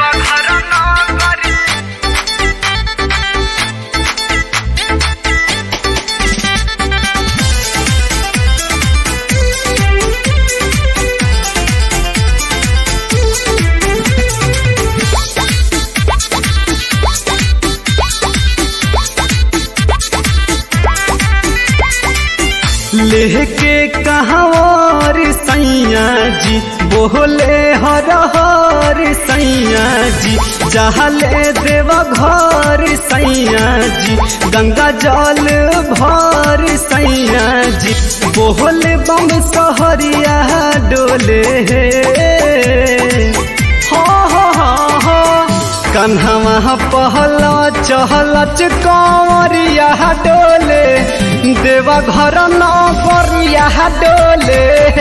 लेके कहवर सैया जी बोले हर हर सैया जी जहले देव घर सैया जी गंगा जल भर सैया जी बोले बम सहरिया डोले हो हो हो हो कन्हवा पहला चहलच कंवरिया डोले देवा घर न करिया डोले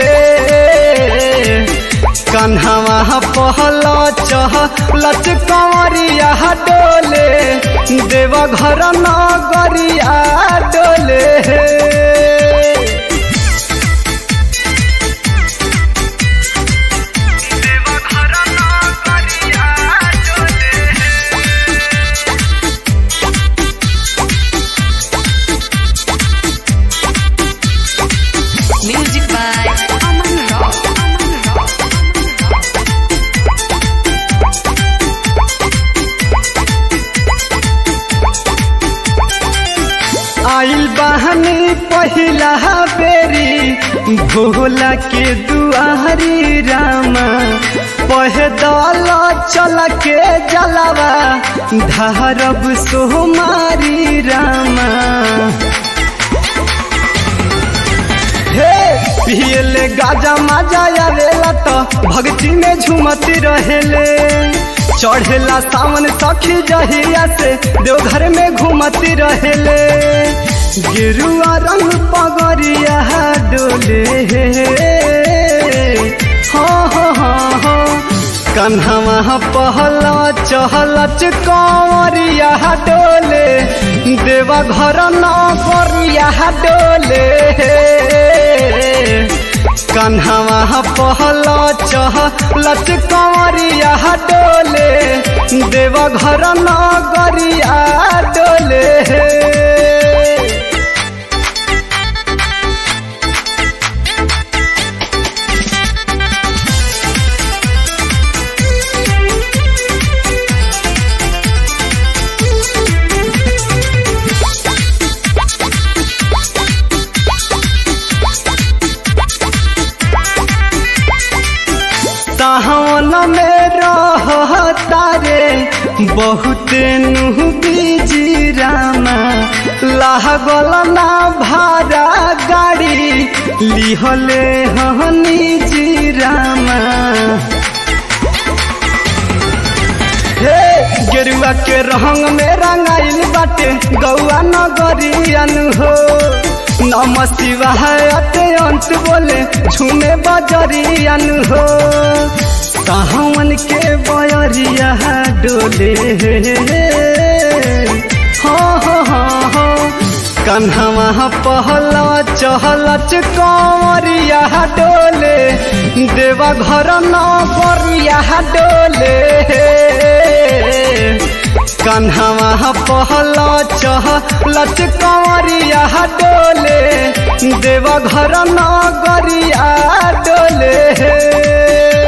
कन्हवा पहला चहलच कंवरिया डोले देवा घर न गरिया डोले Music by Aman Rock. Aman Rock. आइल बहनी पहिला बेरी भोला के दुआरी रामा पहदल चल के जलवा धारब सोमारी रामा हे पियले गाजा माजा आवेला तो भक्ति में झूमती रहेले चढ़ेला सावन सखी जहिया से देवघर में घूमती रहेले गिरुआ रंग पगरिया डोले हो हो हो हो कन्हवा पहला चहलच कंवरिया डोले देवा घर न करिया डोले कन्हवा पहला चहलच कंवरिया डोले देवा घर न गरिया डोले सावन में रहता रे बहुत नुह बीजी रामा लागल ना भाड़ा गाड़ी लिहले हनी जी रामा हे गेरुआ के रंग में रंगाइल बाटे गौआ नगरियन हो नम शिवाय अते अंत बोले झूमे बजरियन हो सावन के बयरिया डोले हो हो हो हो कन्हवा पहला चहलच कंवरिया डोले देवा घर न करिया डोले कन्हवा पहला चहलच कंवरिया डोले देवा घर न गरिया डोले